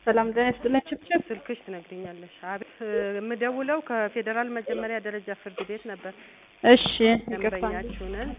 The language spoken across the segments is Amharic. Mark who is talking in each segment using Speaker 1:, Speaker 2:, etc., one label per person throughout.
Speaker 1: ሰላም ጤና ይስጥልኝ። ችብችብ
Speaker 2: ስልክሽ ትነግሪኛለሽ። አቤት የምደውለው ከፌዴራል መጀመሪያ ደረጃ ፍርድ ቤት ነበር።
Speaker 1: እሺ ይቅርታ።
Speaker 2: ደንበኛችሁ ነን።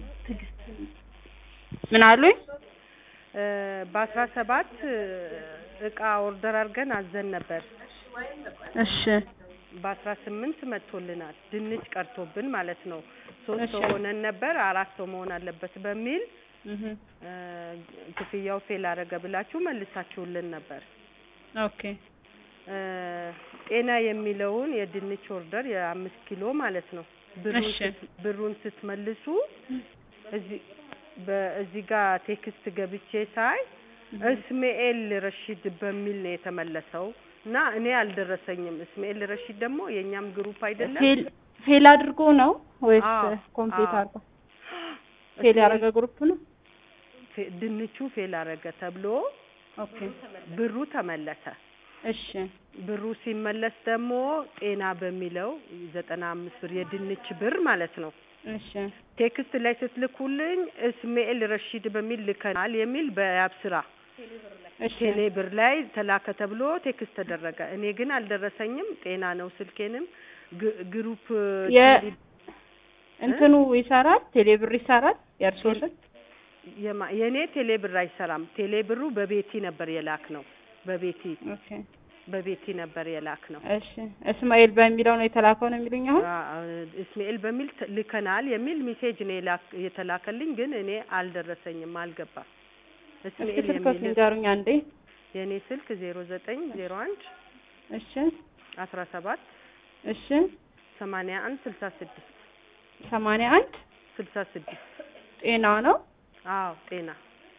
Speaker 1: ምን አሉኝ?
Speaker 2: በአስራ ሰባት እቃ ኦርደር አድርገን አዘን ነበር።
Speaker 1: እሺ
Speaker 2: በአስራ ስምንት መጥቶልናል። ድንች ቀርቶብን ማለት ነው። ሶስት
Speaker 1: እሺ።
Speaker 2: ሰው ሆነን ነበር። አራት ሰው መሆን አለበት በሚል
Speaker 1: እህ
Speaker 2: እ ክፍያው ፌል አረገ ብላችሁ መልሳችሁልን ነበር።
Speaker 1: ኦኬ
Speaker 2: እ ጤና የሚለውን የድንች ኦርደር የአምስት ኪሎ ማለት ነው ብሩን
Speaker 1: እሺ።
Speaker 2: ስት- ብሩን ስትመልሱ እዚህ በእዚህ ጋር ቴክስት ገብቼ ሳይ እስሜኤል ረሺድ በሚል ነው የተመለሰው እና እኔ አልደረሰኝም። እስሜኤል ረሺድ ደግሞ የእኛም ግሩፕ አይደለም።
Speaker 1: ፌል ፌል አድርጎ ነው ወይስ
Speaker 2: አዎ፣
Speaker 1: ኮምፕሊት
Speaker 2: አዎ።
Speaker 1: አድርጎ? ፌል ያደረገ ግሩፕ ነው።
Speaker 2: ፌ- ድንቹ ፌል አረገ ተብሎ
Speaker 1: ኦኬ
Speaker 2: ብሩ ተመለሰ።
Speaker 1: እሺ
Speaker 2: ብሩ ሲመለስ ደግሞ ጤና በሚለው ዘጠና አምስት ብር የድንች ብር ማለት ነው
Speaker 1: እሺ
Speaker 2: ቴክስት ላይ ስትልኩልኝ እስሜኤል ረሺድ በሚል ልከናል የሚል በያብስራ
Speaker 1: እሺ
Speaker 2: ቴሌ ብር ላይ ተላከ ተብሎ ቴክስት ተደረገ። እኔ ግን አልደረሰኝም። ጤና ነው ስልኬንም ግ- ግሩፕ
Speaker 1: የ-
Speaker 2: ቴሌ-
Speaker 1: እንትኑ ይሰራል፣ ቴሌብር ይሰራል። የእርሶ ስልክ
Speaker 2: የማ- የእኔ ቴሌ ብር አይሰራም። ቴሌ ብሩ በቤቲ ነበር የላክ ነው በቤቲ
Speaker 1: ኦኬ
Speaker 2: በቤቲ ነበር የላክ ነው።
Speaker 1: እሺ እስማኤል በሚለው ነው የተላከው ነው የሚሉኝ አሁን?
Speaker 2: አ- እስማኤል በሚል ት- ልከናል የሚል ሜሴጅ ነው የላክ- የተላከልኝ ግን እኔ አልደረሰኝም፣ አልገባም።
Speaker 1: እስኪ
Speaker 2: እስማኤል
Speaker 1: ስልኮት
Speaker 2: የሚል
Speaker 1: ንገሩኝ አንዴ።
Speaker 2: የእኔ ስልክ ዜሮ ዘጠኝ ዜሮ አንድ
Speaker 1: እሺ
Speaker 2: አስራ ሰባት
Speaker 1: እሺ
Speaker 2: ሰማንያ አንድ ስልሳ ስድስት
Speaker 1: ሰማንያ አንድ
Speaker 2: ስልሳ ስድስት
Speaker 1: ጤና ነው።
Speaker 2: አዎ ጤና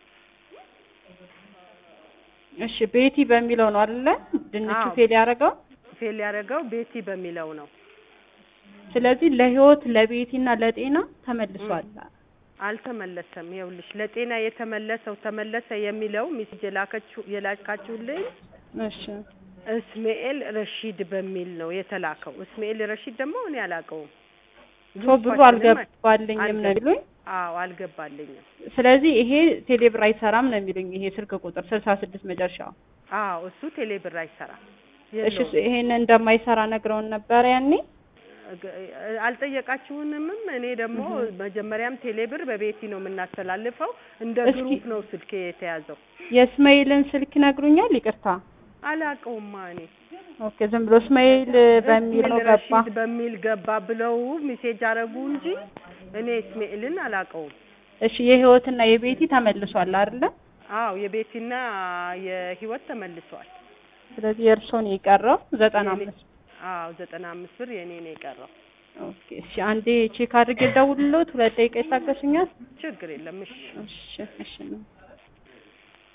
Speaker 1: እሺ ቤቲ በሚለው ነው አይደለ? ድንቹ
Speaker 2: አዎ።
Speaker 1: ፌል ያደረገው።
Speaker 2: ፌል ያደረገው ቤቲ በሚለው ነው።
Speaker 1: ስለዚህ ለህይወት ለቤቲና ለጤና ተመልሷል።
Speaker 2: አልተመለሰም። ይኸውልሽ ለጤና የተመለሰው ተመለሰ የሚለው ሚስጅ የላከችው የላካችሁልኝ
Speaker 1: እሺ
Speaker 2: እስማኤል ረሺድ በሚል ነው የተላከው። እስማኤል ረሺድ ደግሞ እኔ አላውቀውም።
Speaker 1: ሶ ብሩ
Speaker 2: ግሩፓችንም
Speaker 1: አልገባልኝም ነው የሚሉኝ።
Speaker 2: አዎ አልገባልኝም።
Speaker 1: ስለዚህ ይሄ ቴሌብር አይሰራም ነው የሚሉኝ። ይሄ ስልክ ቁጥር ስልሳ ስድስት መጨረሻው።
Speaker 2: አዎ እሱ ቴሌ ብር አይሰራም።
Speaker 1: እሺ
Speaker 2: የለውም።
Speaker 1: ይሄን እንደማይሰራ ነግረውን ነበረ ያኔ።
Speaker 2: ግ- አልጠየቃችሁንምም። እኔ ደግሞ መጀመሪያም ቴሌ ብር በቤቲ ነው የምናስተላልፈው። እንደ
Speaker 1: እስኪ-
Speaker 2: ግሩፕ ነው ስልኬ የተያዘው።
Speaker 1: የእስማኤልን ስልክ ይነግሩኛል? ይቅርታ።
Speaker 2: አላውቀውማ እኔ
Speaker 1: ኦኬ ዝም ብሎ እስማኤል በሚል ነው
Speaker 2: እስማኤል
Speaker 1: ገባ።
Speaker 2: ረሺድ በሚል ገባ ብለው ሜሴጅ አረጉ እንጂ እኔ እስማኤልን አላውቀውም።
Speaker 1: እሺ የህይወትና የቤቲ ተመልሷል አይደለ?
Speaker 2: አዎ የቤቲና የህይወት ተመልሷል።
Speaker 1: ስለዚህ የእርሶን የቀረው ዘጠና
Speaker 2: የኔ-
Speaker 1: አምስት
Speaker 2: አዎ ዘጠና አምስት ብር የኔ ነው የቀረው።
Speaker 1: ኦኬ እሺ አንዴ ቼክ አድርጌ ደውልሎት ሁለት ደቂቃ ይታገሱኛል?
Speaker 2: ችግር የለም እሺ።
Speaker 1: እሺ እሺ ነው